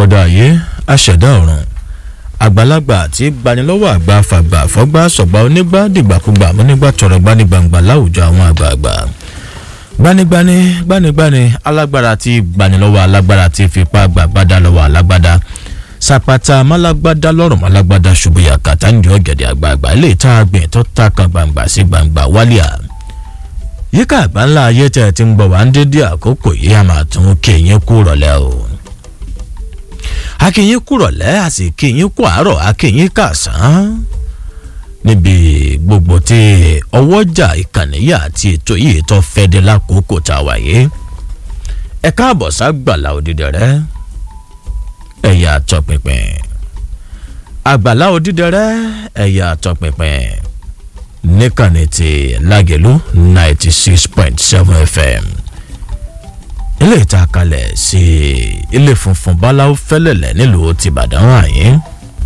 àkọ́dá ayé aṣẹ̀dá ọ̀run àgbàlagbà tí gbanilọ́wọ́ àgbà fàgbà fọ́gbà sọ̀gbà onígbà dìgbàkúgbà múnígbà tọrọ gbanigbangba láwùjọ àwọn àgbààgbà gbanigbani gbanigbani alágbára tí gbanilọ́wọ́ alágbára tí fipá gbàgbádá lọ́wọ́ alágbádá sàpàtà málágbádá lọ́rùn málágbádá ṣubúyà kàtà ní ọ̀gẹ̀dẹ̀ àgbààgbà ilé ìta àgbẹ̀ tó ta kan gbangba sí gbangba wálíà yíká àgbà ńlá ayé tẹ̀ ti ń gbọ̀ wá ń dédé àkókò yìí a máa tún kéyìn kú rọ̀lẹ́ o akínyìn kú rọ̀lẹ́ àti kéyìn kú àárọ̀ akínyìn kàsán níbi gbogbo tí ọwọ́jà ìkànnìyà àti ètò yìí tó fẹ́ dé lákòókò tá a wà yìí ẹ káàbọ̀ ságbàlá òdìdẹrẹ́ ẹ̀yà àtọ̀pinpin àgbàlá òdìdẹrẹ́ ẹ̀yà àtọ̀pinpin níkànnì ti lágẹ̀lú ninety six point seven fm ilé ìta kalẹ̀ sí ilé funfun báláwo fẹ́lẹ̀lẹ̀ nílùú tìbàdàn àyín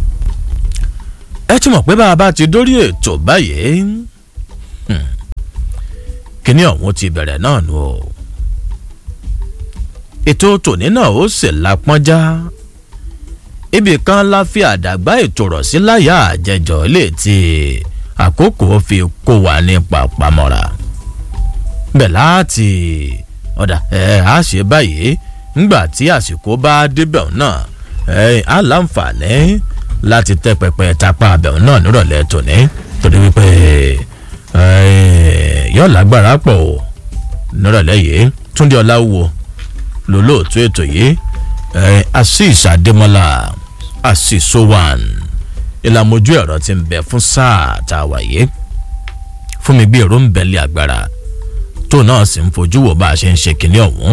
ẹ ti mọ̀ pé bá a bá ti dórí ètò báyìí kíní ọ̀hún ti bẹ̀rẹ̀ náà nù o ètò tòní náà ó sì lápọ́njá ibì kan la fi àdàgbà ètò rọ̀ sí láyà àjẹjọ ilé tí àkókò fi kó wa ní pàpamọ́ra bẹ́ẹ̀ láti ọ̀dà ẹ̀ á ṣe báyìí ńgbà tí àsìkò bá débẹ̀ náà ẹ̀ á láǹfààní láti tẹ́ pẹpẹ tapá abẹ̀hún náà nírọ̀lẹ́ tòní torí wípé yóò lágbára pọ̀ o nírọ̀lẹ́ yìí túndé ọláwo lólóòtú ètò yìí asis adémọlá asisowan ìlàmójú ẹ̀rọ ti ń bẹ fún sáà tá a wà yìí fún mi bí èrò ń bẹ̀lẹ̀ agbára tó náà sì ń fojú wò bá a ṣe ń ṣe kínní ọ̀hún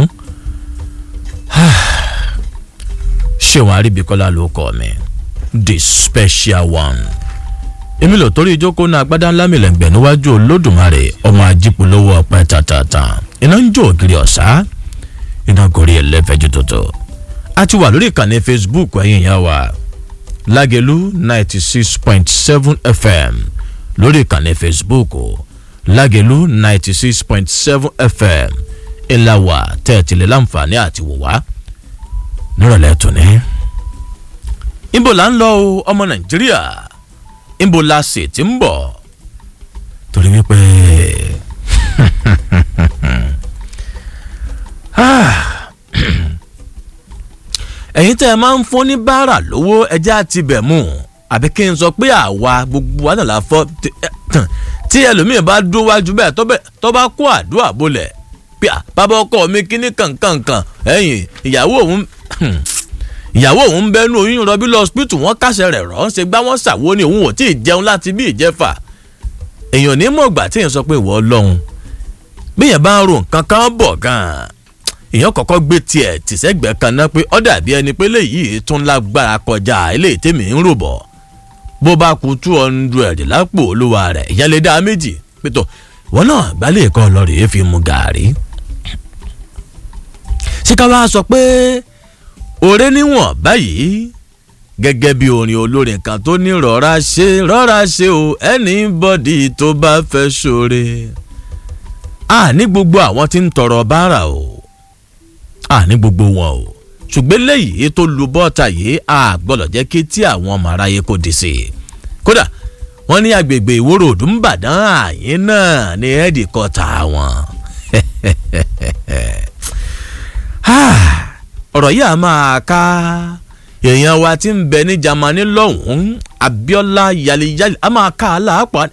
ṣéwọn aríbikọ́lá ló kọ́ mi the special one èmi lò torí ìjókòó náà agbádá ńlá mi lẹ́gbẹ̀ẹ́ níwájú olódùmarè ọmọ ajípolówó ọpẹ tàtàtà iná ń jó ògiri ọ̀sá iná gorí ẹlẹ́fẹ̀jú tuntun a ti wà lórí ìkànnì facebook ẹ̀yìn ìyá wa lágẹ̀lú ninety six point seven fm lórí ìkànnì facebook lágẹ̀lú ninety six point seven fm ìlàwà tẹ̀tìlẹ̀ láǹfààní àti wòwá nírọ̀lẹ́ tòní ibo la ń lọ o ọmọ nàìjíríà ibo la sì ti ń bọ̀ torí wípé ẹ̀yin tẹ́ ẹ máa ń fún ní báárà lówó ẹjẹ́ àti bẹ̀ mú àbí kí n sọ pé àwa gbogbo wa náà la fọ́ tí ẹlòmíì bá dúró wájú bẹ́ẹ̀ tó bá kó àdúrà bolẹ̀ pé bàbá ọkọ mi kíní kankankan ẹ̀yìn ìyàwó òun ìyàwó òun ń bẹnu oyún rọbí lọ hospital wọn kàṣẹ rẹ rọ ṣe gbá wọn ṣàwo ni òun ò tí ì jẹun láti bí ìjẹfà èèyàn ní mọ̀gbà tí èèyàn sọ pé ìwọ ọlọ́run bí èèyàn bá ń ro nǹkan kan bọ̀ gan-an èèyàn kọ́kọ́ gbé tiẹ̀ tìṣẹ́gbẹ́ kan náà pé ọ́ dàbí ẹni pé léyìí tún lágbára kọjá eléyìí tèmi ń rò bọ̀ bó bá ku two hundred lápò olúwa rẹ̀ ìyẹn lè dá méjì pétọ́ wọn náà gbálẹ̀ kọ́ lọ rèé fi mu gàárì ṣé ká wá sọ pé òré níwọ̀n báyìí gẹ́gẹ́ bí orin olórin kan tó ní rọra ṣe rọra ṣe o anybody tó bá fẹ́ ṣoore. a ní gbogbo àwọn tí ń tọrọ báárà o a ní gbogbo wọn o ṣùgbọ́n léyìí tó lu bọ́ọ̀tà yìí a gbọ́dọ̀ jẹ́ kí tí àwọn ọmọ aráyé kò dé sí i. kódà wọ́n ní agbègbè ìwòrò òdùnbàdàn àyín náà ní ẹ́ẹ̀dì kọta wọn ọ̀rọ̀ yìí a máa ká èèyàn wa ti ń bẹ ní Jámánì lọ́hùn-ún Abíọ́lá yaliyali a máa ká a láàpọ̀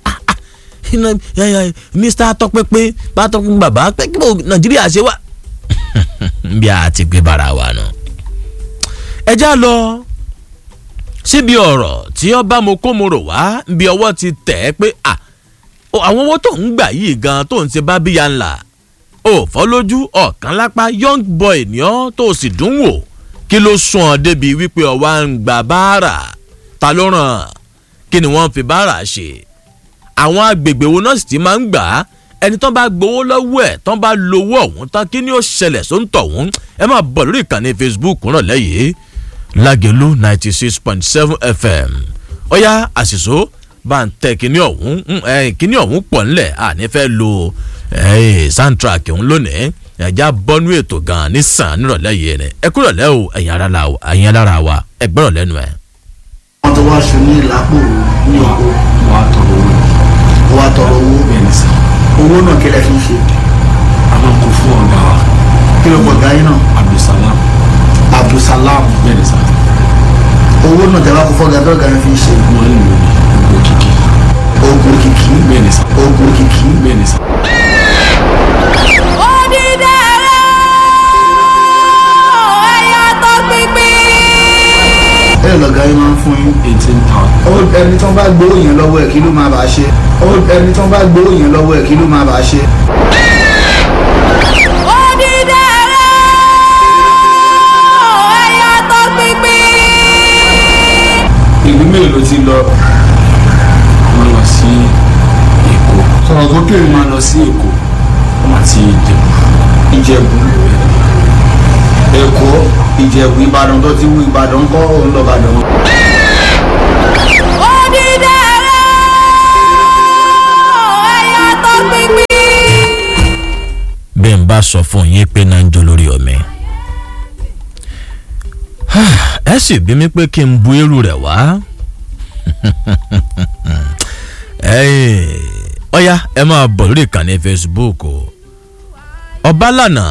Mr. tọpẹpẹ bá tọpẹpẹ bàbá pé kí Nàìjíríà ṣe wá. bí a ti gbé bara wa nù. ẹ já lọ síbi ọ̀rọ̀ tí ọba mo kó mo rò wá bí ọwọ́ ti tẹ̀ ẹ́ pé àwọn owó tó ń gbà yìí gan tó ń ṣe bá bíya ńlá ò fọ́ lójú ọ̀kan lápá young boy ni ọ́ tó sì dùn wò kí ló sún ọ débi wípé ọwá ń gba báárà ta ló ràn kí ni wọ́n fi báárà ṣe àwọn agbègbè wo náà sì ti máa ń gbà á ẹni tán bá gbowó lọ́wọ́ ẹ̀ tán bá lowó ọ̀hún tán kí ni ó ṣẹlẹ̀ sóńtọ̀ ọ̀hún ẹ máa bọ̀ lórí ìkànnì facebook ràn lẹ́yìn lágẹ̀lú ninety six point seven fm ọ̀yá àṣìṣó bá ń tẹ kíní ọ̀hún kíní ọ̀hún pọ̀ ńlẹ̀ àní fẹ́ lo soundtrack ọ̀hún lónìí ẹ̀já bọ́nú ètò gan-an nísàn nírọ̀lẹ́ yìí ni ẹ kúrọ̀lẹ́ o ẹ̀yin alára wa ẹ gbọ́rọ̀ lẹ́nu ẹ̀. wọ́n tó wá ṣe ní ìlápò ní oko wà á tọrọ owó wọ́n á tọrọ owó bẹ́ẹ̀ ni sà owó náà kí lẹ fi ń ṣe a máa kó fún ọ̀gá wa kí ló pọ̀ gáyé náà abdulsalam abdulsalam bẹ́ẹ̀ ni sà owó náà tẹ́lá kó fọ́gà tó gáyé fi ń ṣe wọ́n ń lò ní gbogbo kìkì oògùn kìkì bẹ́ẹ̀ ni sà oògùn kìkì bẹ́ẹ̀ ni sà ẹ lọ gáyé máa ń fún yín eighteen thousand ó ẹni tó ń bá gbowó yẹn lọ́wọ́ ẹ̀ kí ló máa bàa ṣe ó ẹni tó ń bá gbowó yẹn lọ́wọ́ ẹ̀ kí ló máa bàa ṣe. ìlú mélòó ló ti lọ wọ́n lọ sí èkó sọ̀rọ̀ sókè wọ́n máa lọ sí èkó àti ìjẹ̀bú ìjẹ̀bú èkó ìjẹ̀bú ìbàdàn tó ti wú ìbàdàn kọ́ òun lọ ìbàdàn. bí n bá sọ fún yín pé náà ń jó lórí ọmọ ẹ sì bí mi pé kí n bu irú rẹ̀ wá ọ̀ya ẹ máa bọ̀ lórí ìkànnì facebook o ọbalànà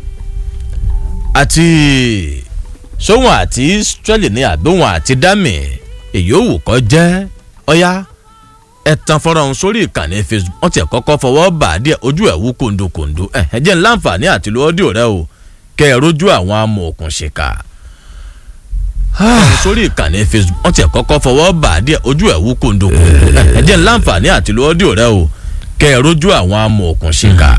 àti sóhun àti israeli ní àbíwọn àti dami èyí ò wù kọ́ jẹ́ ọ̀ya ẹ tan fọ́nrán ọ̀hún sórí ìkànnì facebook wọ́n ti ẹ̀ kọ́kọ́ fọwọ́ bà á díẹ̀ ojú ẹ̀ wú kòńdòkòńdò ẹ̀ ẹ jẹ́ ńláǹfààní àti lo ọ́díò rẹ o kẹ́ ẹ rójú àwọn amòòkùn ṣìkà sórí ìkànnì facebook wọ́n ti ẹ̀ kọ́kọ́ fọwọ́ bà á díẹ̀ ojú ẹ̀ wú kòńdòkòńdò ẹ̀ ẹ jẹ́ ńláǹfààní àti lo ọ́díò rẹ o kẹ́ ẹ rójú àwọn amòòkùn ṣìkà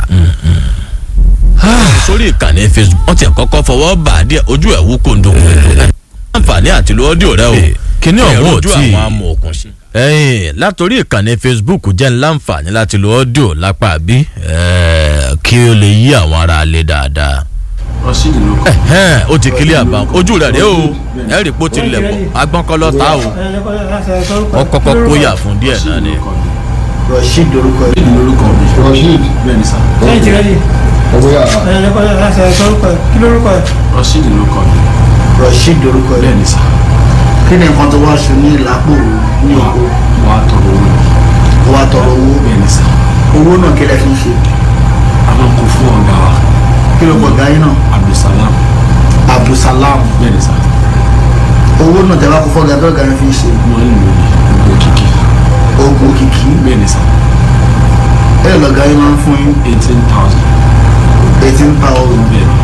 sórí ìkànnì facebook wọ́n ti ẹ̀ kọ́kọ́ fọwọ́ bà á díẹ̀ ojú ẹ̀ wú kòńdòkòńdò ẹ̀ ńláǹfààní àti lo ọ́díò rẹ o kíní ọ̀hún ò tí ì àwọn amòòkùn ṣìkà ẹyìn látòrí ìkànnì facebook jẹ́ ńláǹfààní láti lo ọ́díò lápá bí kí o lè yí àwọn ará lé dáadáa. rọ́ṣídì ló kọ́ Ẹ̀hẹ́n, ó ti kílí àbá ojú rẹ̀ rèé o ẹ rí i pé ó ti lẹ̀ pọ̀ agbọ́nkọ́lọ́ ta o wọ́n kọ́kọ́ kóyà fún díẹ̀ náà ni. rasheed lorúkọ ẹ̀. rọ́ṣídì lórúkọ mi Rasheed bẹ́ẹ̀ ni sà ọgbẹ́ yàrá rọ́ṣídì lórúkọ mi rasheed lorúkọ ẹ̀. bẹ́ẹ̀ ni sà kí ni nǹkan tó wá ṣe ní ìlápò ní wà oko wà á tọrọ owó wọ́n á tọrọ owó bẹ́ẹ̀ ni sà owó náà kí lẹ fi ń ṣe a máa kó fún ọ̀gá wa kí ló pọ̀ gáyé náà abdulsalam abdulsalam bẹ́ẹ̀ ni sà owó náà tẹ́lá kó fọ́gà tó gáyé fi ń ṣe wọ́n ń lò ní gbogbo kìkì oògùn kìkì bẹ́ẹ̀ ni sà ẹ lọ gáyé máa ń fún yín eighteen thousand eighteen thousand bẹ́ẹ̀ ni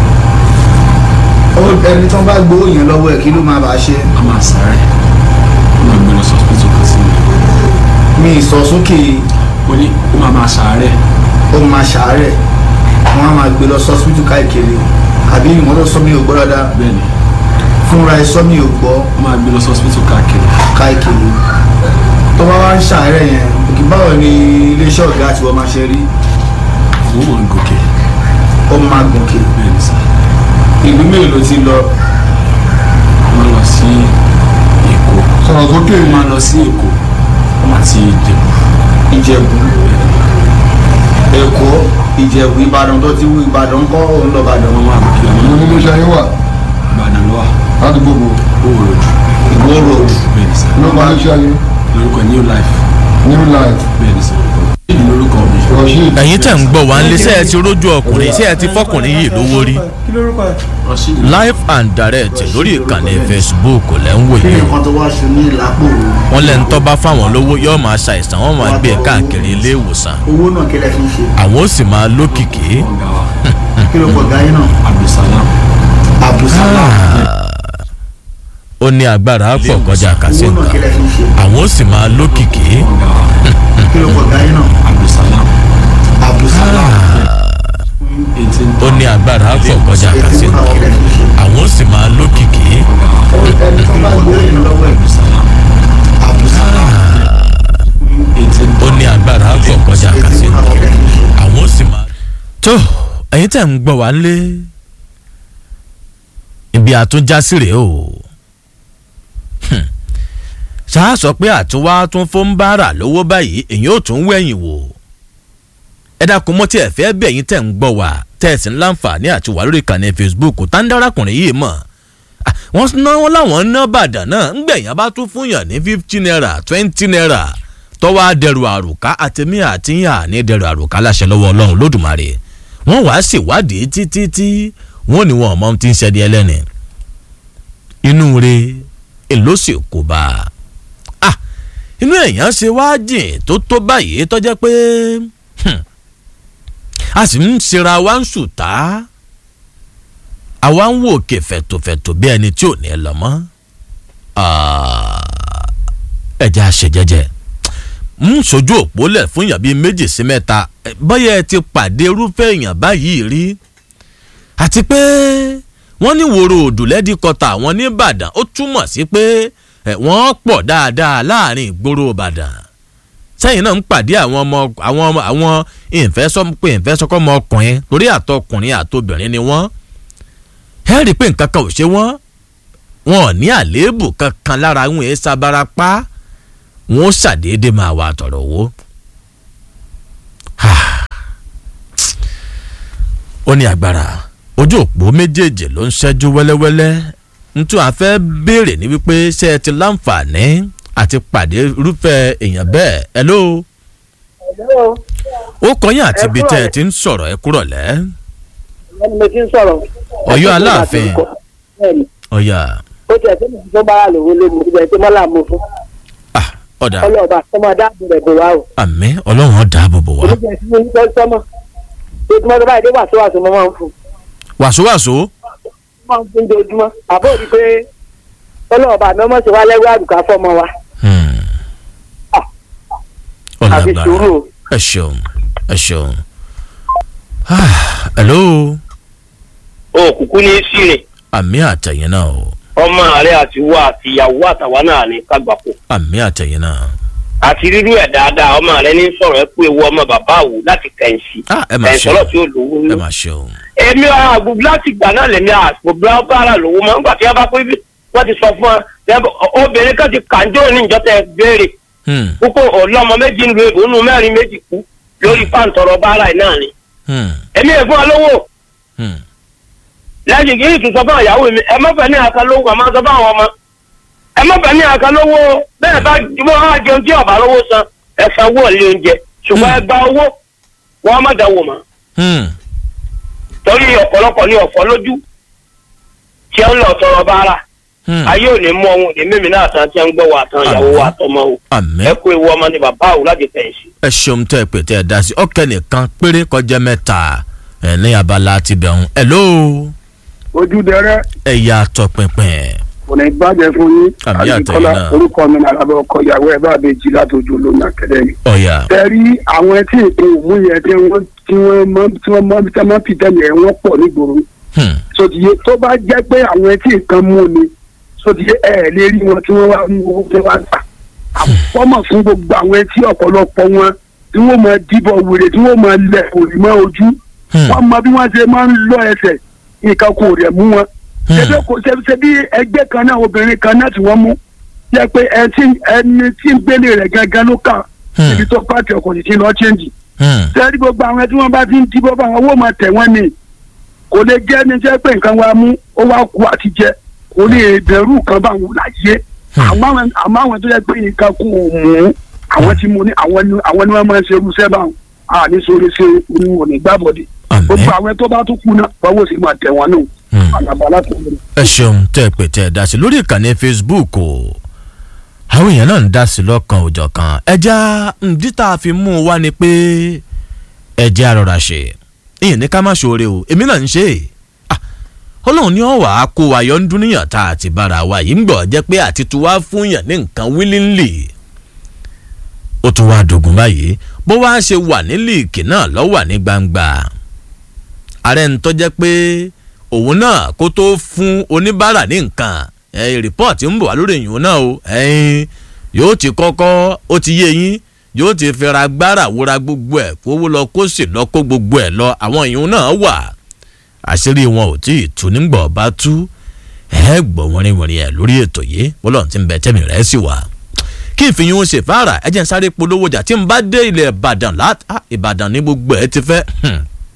ó ẹni tó ń bá gbowó yẹn lọ́wọ́ ẹ̀ kí ló máa bàa ṣe a máa sáré wọ́n máa gbé lọ sọ́sìpítù kan sí mi mi ìsọ sókè ó ní ó máa máa sáré ó máa ṣàárẹ̀ wọ́n á máa gbé lọ sọ́sibítù káìkiri àbí ìwọ́n tó sọ mí ò gbọ́ dáadáa bẹ́ẹ̀ ni fúnra ẹ sọ mí ò gbọ́ ó máa gbé lọ sọ́sìpítù káàkiri káìkiri tó bá wá ń ṣàárẹ̀ yẹn òkè báwo ni iléeṣẹ́ ọ̀gá àti wọ́n máa ṣe rí owó mọ̀ ń gòkè ó máa gòkè bẹ́ẹ̀ ni sà ìlú mélòó ló ti lọ wọ́n lọ sí èkó sọ̀rọ̀ sókè wọ́n máa lọ sí èkó àti ìjẹ̀bú ìjẹ̀bú èkó ìjẹ̀bú ìbàdàn tó ti wú ìbàdàn kọ́ òun lọ ìbàdàn wọ́n máa kí ọmọ ìlú nínú iṣẹ́ yín wà ìbàdàn lọ́wọ́ láti gbogbo owó ròdù ìwó road bẹ́ẹ̀ ni sà ló máa ń iṣẹ́ yín lórúkọ new life new life bẹ́ẹ̀ ni sà ìdí lórúkọ mi Rasheed ẹ̀yin tẹ̀ ń gbọ́ wá ń lé sẹ́ ẹ ti rójú ọkùnrin sẹ́ ẹ ti fọkùnrin yìí lówó rí rọ́ṣídì live and direct lórí ìkànnì facebook lẹ́ ń wò kí ni yìí o nǹkan tó wá ṣe ní ìlápò wọ́n lẹ́nu tó bá fáwọn lówó yóò máa ṣàìsàn wọ́n máa gbé e káàkiri ilé ìwòsàn owó náà kí lẹ fi ń ṣe àwọn ó sì máa lókìkí. ọ̀gá wa kí ló pọ̀ gáyé náà abdulsalam abdulsalam ó ní agbára pọ̀ kọjá owó náà kí kàṣíǹkà lẹ fi ń ṣe àwọn ó sì máa lókìkí. ọ̀gá wa kí ló pọ̀ gáyé náà abdulsalam abdulsalam eighteen ó ní agbára pọ̀ kọjá eighteen kàṣíǹkà thousand kí lẹ fi ń ṣe àwọn ó sì máa lókìkí. ẹni tó bá gbowó yẹn lọ́wọ́ ẹ̀ abdulsalam abdulsalam eighteen ó ní agbára pọ̀ kọjá eighteen kàṣíǹkà thousand kí lẹ fi ń ṣe. àwọn ó sì máa. tó ẹ̀yin tẹ̀ ń gbọ́ wá ń lé ibi àtúnjásí rèé o Hmm. ṣáà sọ pé àtúnwá tún fún bára lówó báyìí èyí ò tún wẹ̀yìn wò ẹ dákun mọ́ tí ẹ fẹ́ bẹ̀ yín tẹ̀ ń gbọ́ wá tẹ̀sí ńláǹfààní àti wà lórí ìkànnì facebook táńdárakùnrin yìí mọ̀ Ah, wọ́n ná wọn láwọn ná bàdàn náà ńgbẹ̀yìn bá tún fún yàn ní fifty naira twenty naira tọ́wọ́ àdẹrù àrùká àtẹ̀mí àtìyàn ní dẹrù àrùká láṣẹ lọ́wọ́ ọlọ́run lódùmarè wọ́n wàá ṣèwádìí títí tí wọ́n ní wọn ọmọ ti ń ṣẹ́ni ẹlẹ́ni inú re èló sì kò bá a ah inú èèyàn ṣe wá jìn tó tó báyìí tọ́jẹ́ pé hmm, a sì ń ṣera wa ń ṣùtá àwa ń wò òkè fẹ̀tòfẹ̀tò bí ẹni tí ò ní lọ mọ́ ẹ̀jẹ̀ àṣejẹ́jẹ́ ń sojú òpó lẹ̀ fún èèyàn bíi méjì sí mẹ́ta Eh, bóyá ẹ ti pàdé irúfẹ́ èèyàn báyìí rí àti pé wọ́n ní wòrò òdùlẹ́dì kọta àwọn ní ìbàdàn ó túmọ̀ sí pé eh, wọ́n pọ̀ dáadáa láàrin ìgboro ìbàdàn sẹ́yìn náà ń pàdé àwọn ọmọ àwọn ọmọ àwọn ìfẹ́sọ́ pé ìfẹ́sọ́kọ́ ọmọ ọkùnrin torí àtọkùnrin àtobìnrin ni wọ́n ẹ rí i pé nǹkan kan ò ṣe wọ́n wọn ò ní àléébù kankan lára wọn èé sábàrápá wọn ó ṣàdédé máa wà tọ̀rọ̀ owó. ó ní agbára ojú òpó méjèèjì ló ń ṣẹ́jú wẹ́lẹ́wẹ́lẹ́ ntú àfẹ́ béèrè ní wípé ṣé ẹ ti láǹfààní àti pàdé irúfẹ́ èèyàn bẹ́ẹ̀ hello Hello, ó kọyìn àti Ẹ ibi kúrọ̀lẹ́. tẹ́ ẹ ti ń sọ̀rọ̀ ẹ kúrọ̀lẹ́ ẹni mo ti ń sọ̀rọ̀. Ọ̀yọ́ Aláàfin. Bẹ́ẹ̀ni, ọ̀yà ó tiẹ̀ tó tó bára lòwó lé mi ibẹ̀ tó mọ́là mo fún. ah ọ̀dà ọlọ́ọ̀bà sọmọ dáàbò rẹ̀ bò wá o. àmì ọlọ́run ó dáàbò bò wá oníjẹ sí ní ìfẹ́ sọmọ. tó tí mo tó báyìí dé wàásù wàásù mo máa ń fún. wàsówàsó mo máa ń fún ojoojúmọ́. àbó rí i pé ọlọ́ọ̀bà mi ọmọ sì wá lẹ́rú àdùká fọmọ wa. Hmm. àfi ọ̀làgbára sùúrù o. ẹ ṣeun ẹ ṣeun Ah, hello òkùnkùn ní sírin àmì àtẹ̀yìn náà o ọmọ rẹ àti wọ àti ìyàwó àtàwa náà ní kágbàpọ̀ àmì àtẹ̀yìn náà àti rírú ẹ̀ dáadáa ọmọ rẹ ní sọ̀rọ̀ ẹ pé ewu ọmọ bàbá àwò láti kẹ̀ǹsì ah ẹ máa kẹ̀ǹsì ṣeun ọlọ́ tí ó lówó ẹ ní. máa ṣeun èmi àgbègbè láti gbà náà lèmi àgbègbè bára lówó máa ń gbà tí wọ́n bá pé bí wọ́n ti sọ fún wa obìnrin kan ti kàńjọ́ ní ìjọ tẹ béèrè Hmm, púpọ̀ ọlọ́mọ méjì ń lo ìbònú mẹ́rin méjì kú lórí pàǹtọ̀rọ̀ bára ẹ̀ náà ni. hmm, èmi ẹ̀ fún ọ lówó hmm. lẹ́yìn kí n tún sọ fún àyàwó mi ẹ má fẹ́ ní àká lówó àmọ́ sọ fún àwọn ọmọ ẹ má fẹ́ ní àká lówó bẹ́ẹ̀ bá wọ́n á jẹun tí ọ̀bà lówó san ẹ sanwó ilé oúnjẹ ṣùgbọ́n ẹ gba owó wọ́n má dáwọ́ mọ́ Hmm. torí ọ̀pọ̀lọpọ̀ ní ọ̀fọ́ lójú tí ẹ ń lọ tọrọ bára Hmm. ayé ò ní mú ọ̀hún ní mímí náà tán tí ẹ ń gbọ́ wà tán ìyàwó wa tọmọ o àmì ẹ kó ewu ọmọ ní bàbá o láti fẹ̀yìntì. ẹ ṣeun tẹ́ ẹ pè tẹ́ ẹ dá sí ọ̀kẹ́ nìkan péré kọjá mẹ́ta ẹ̀ ní abala ti bẹ̀rùn hello ojú dẹrẹ ẹ̀yà tọpinpin kò ní bàjẹ́ fún yín Àmì àtẹ̀yìn Àbíkọ́lá, náà. orúkọ mi náà lábẹ́ ọkọ ìyàwó ẹ̀ bá a bẹ jí látòjú olómi akadẹ́mi. ọ̀yà tẹ̀rí àwọn tí ètò òmù yẹn tí wọ́n tí wọ́n mọ́ tí wọ́n mọ́ tí wọ́n mọ́ fìtẹ́lì ẹ̀ wọ́n pọ̀ nígboro Hmm. sotiye tó bá jẹ́ pé àwọn tí nǹkan mú ni sotiye ẹ̀ lè rí wọn tí wọ́n wá mú owó tí wọ́n gbà àfọ́mọ̀ fún gbogbo àwọn tí ọ̀pọ̀lọpọ̀ wọn tí wọ́n máa dìbò wèrè tí wọ́n máa lẹ̀ òrì mọ́ ojú Hmm. wọ́n mọ bí wọ́n ṣe máa ń lọ ẹsẹ̀ nǹkan kò rẹ̀ mú wọn Hmm. ṣebí kò ṣe ṣe bí ẹgbẹ́ kan náà obìnrin kan náà tí wọ́n mú jẹ́ pé ẹni tí- ẹni tí ń gbélé rẹ̀ gangan ló kà Hmm. ibi tó pàtẹ ọkọ̀ títí lọ chẹ́ǹjì Hmm. sẹ́ẹ̀rí gbogbo àwọn tí wọ́n bá ti ń dìbò bá wọn owó máa tẹ̀ wọ́n ni kò lè jẹ́ ní jẹ́ pé nǹkan wa mú ó wá kú àti jẹ kò lè bẹ̀rù kan bá wọn láyé Hmm. àmọ́ àwọn àmọ́ àwọn tó yẹ pé nǹkan kò mú àwọn tí mo ní àwọn ni àwọn ni wọ́n máa ń ṣe irúṣẹ́ bá wọn àní sórí ṣe oníwọ̀n ní gbàbọ̀dé àmì gbogbo àwọn tó bá tún kú náà báwo sì máa tẹ̀ wọ́n nù Hmm. àlàbàlà tó lè. ẹ ṣeun tẹ́ ẹ pè tẹ́ ẹ dá sí lórí ìkànnì facebook o àwọn èèyàn náà ń dá sí lọ́kàn òjọ̀ kan ẹja ǹdí tá a fi mú un wá ni pé ẹjẹ́ àrọ̀rà ṣe ìyẹn ní ká má ṣoore o èmi náà ń ṣe é Ah, ọlọ́run ní ọ̀wà á kó wa yọ ń dúníyàn tá a ti bára wa yìí ń gbọ́ jẹ́ pé àti tu wá fún yàn ní nǹkan willingly ó tún wá dogun báyìí bó wá ṣe wà ní líìkì náà lọ́ wà ní gbangba ààrẹ ń tọ́jẹ́ pé òun náà kó tó fún oníbàárà ní nǹkan ẹ rìpọ́ọ̀tì ń bọ̀ wá lórí ìyún náà o ẹ̀yin yóò ti kọ́kọ́ ó ti yé yín yóò ti fẹ́ra gbára wúra gbogbo ẹ̀ kówó lọ kó sì lọ kó gbogbo ẹ̀ lọ àwọn ìyún náà wà àṣírí wọn ò tí ì tú nígbà ọba tú ẹ gbọ́ wọ́nrinwọ̀nrin ẹ̀ lórí ètò yìí bọ́lọ̀ tí ń bẹ tẹ́mi rẹ̀ sì wà kí ìfihàn ó ṣe fara ẹ jẹ́ ń sáré polówó jà tí ń bá dé ilẹ̀ ìbàdàn láti ìbàdàn ní gbogbo ẹ̀ ti fẹ́ hmm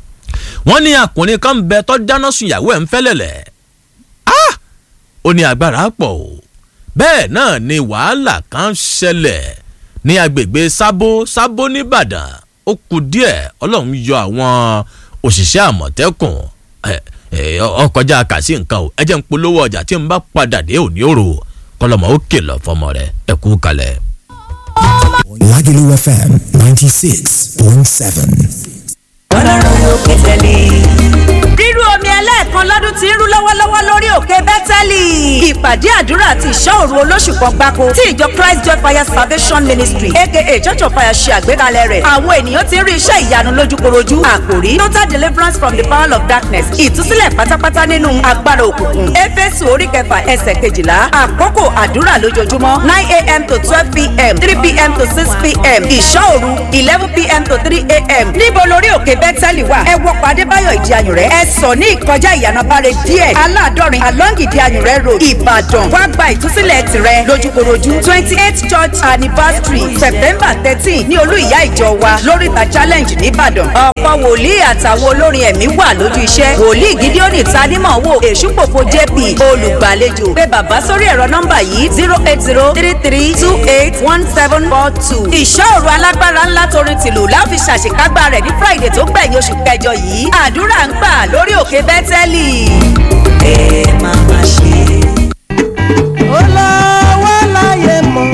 wọ́n ní akùnrin kan ń bẹ tó dáná sun ìyàwó ẹ̀ ń fẹ́lẹ̀lẹ̀ ah ó ní agbára pọ̀ o bẹ́ẹ̀ náà ni wàhálà kan ṣẹlẹ̀ ní agbègbè sábó sábó nìbàdàn ó kù díẹ̀ ọlọ́run yọ àwọn òṣìṣẹ́ àmọ̀tẹ́kùn ọkọjá kàsí nǹkan o ẹ jẹ́ ń polówó ọjà tí n bá padà dé òní òrò kọlọmọ ó kìlọ̀ fọmọ rẹ ẹ kú kalẹ̀. Lagelu FM 96.7. ọlọ́run lókè tẹ̀lé. rírú omi ẹlẹ́ẹ̀kan lọ́dún tí ń rú lọ́wọ́lọ́wọ́ lórí òkè bẹ́tẹ́lì. ìpàdé àdúrà àti ìṣọ́ òru olóṣù kan gbáko tí ìjọ christ joy fire salvation ministry aka church of fire ṣe àgbékalẹ̀ rẹ̀. àwọn ènìyàn ti ń rí iṣẹ́ ìyanu lójúkorojú. àkòrí total deliverance from the power of darkness ìtúsílẹ̀ pátápátá nínú agbára òkùnkùn. éfésù orí kẹfà ẹsẹ̀ kejìlá àkókò àdúrà lójoojúmọ́ nine a.m. to twelve p.m. three p.m. to six p.m. ìṣọ́ òru eleven p.m. to three a.m. níbo lórí òkè bẹ́tẹ́lì wà ẹ wọ pàdé báyọ̀ ìdí ayùn rẹ̀ ẹ sọ ní ìkọjá ìyànàbárẹ̀ díẹ̀ aládọ́rin along ìdí ayùn rẹ̀ road ìbàdàn wá gba ìtúsílẹ̀ tirẹ̀ lójúkorojú twenty eight church anniversary september thirteen ní olú ìyá ìjọ wa lóríta challenge nìbàdàn ọ̀pọ̀ wòlíì àtàwọn olórin ẹ̀mí wà lójú iṣẹ́ wòlíì gídíọ́nì tanímọ̀wò èṣùpòpò jp olùgbàlejò pé bàbá sórí ẹ̀rọ nọ́mbà yìí zero eight zero three three two eight one seven four two ìṣọ́ òru alágbára ńlá torin tìlù láfi ṣàṣekágbá rẹ̀ ní friday tó gbẹ̀yìn oṣù kẹjọ yìí àdúrà ń gbà lórí òkè bẹ́tẹ́lì. ẹ máa ma ṣe. ó lọ wá láyé mọ́.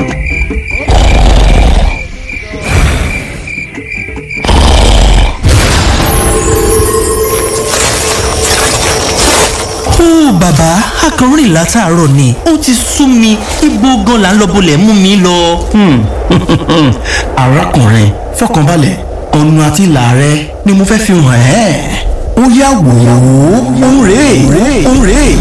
ó bàbá akọrin látàárọ̀ ni ó ti sú mi ibo gan la ń lọ bolẹ̀ mú mi lọ. arákùnrin fọkànbalẹ̀ ọ̀nà àti ìlà rẹ ni mo fẹ́ fi hàn ẹ́ ó yá wò ó òun rèé òun rèé.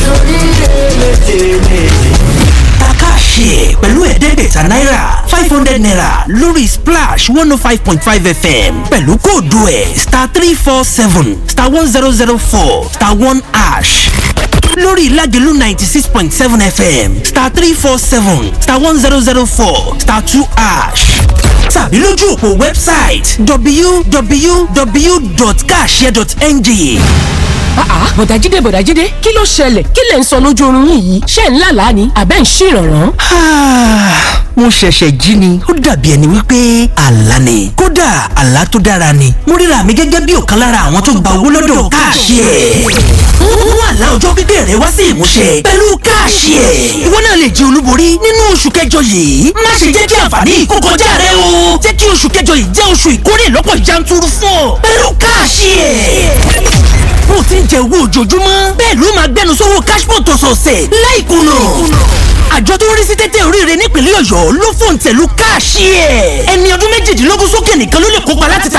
takáṣe pẹ̀lú ẹ̀ẹ́dẹ́gbẹ̀ta náírà five hundred naira lórí splash one oh five point five fm pẹ̀lú kóòdù ẹ̀ star three four seven star one zero zero four star one ash lórí ìlàjẹ̀lú ninety six point seven fm star three four seven star one zero zero four star two ash tàbí lójú òpó wẹ́bsáìtì www.kashare.ng àá bọ̀dájídé bọ̀dájídé kí ló ṣẹlẹ̀ kí lẹ̀ ń sọ lójú oorun yín yìí ṣé ń lálàá ni àbẹ́ ń ṣèrànràn. mo ṣẹ̀ṣẹ̀ jí ni ó dàbí ẹni wípé àlá ni kódà àlá tó dára ni mo ríra mi gẹ́gẹ́ bí ọ̀kan lára àwọn tó gba owó lọ́dọ̀ káàṣì ẹ̀ mú àlá ọjọ́ pípẹ́ rẹ wá sí ìmúṣẹ pẹ̀lú káàṣì ẹ̀ ìwọ náà lè jẹ́ olúborí nínú oṣù kẹjọ yìí má ṣe jẹ́ kí àǹfààní yìí kó kọjá rẹ o jẹ́ kí oṣù kẹjọ yìí jẹ́ oṣù ìkórè lọ́pọ̀ yanturu fún ọ pẹ̀lú káàṣì ẹ̀ bó ti ń jẹ owó ojoojúmọ́ bẹ́ẹ̀ ló máa gbẹnu sówó cashpot ọ̀sọ̀ọ̀sẹ̀ láìkùnà àjọ tó ń rí sí tẹ́tẹ́ oríire nípínlẹ̀ ọ̀yọ́ ló fòǹtẹ̀ lu káàṣì ẹ̀ ẹni ọdún méjìdínlógún sókè nìkan ló lè kópa láti ta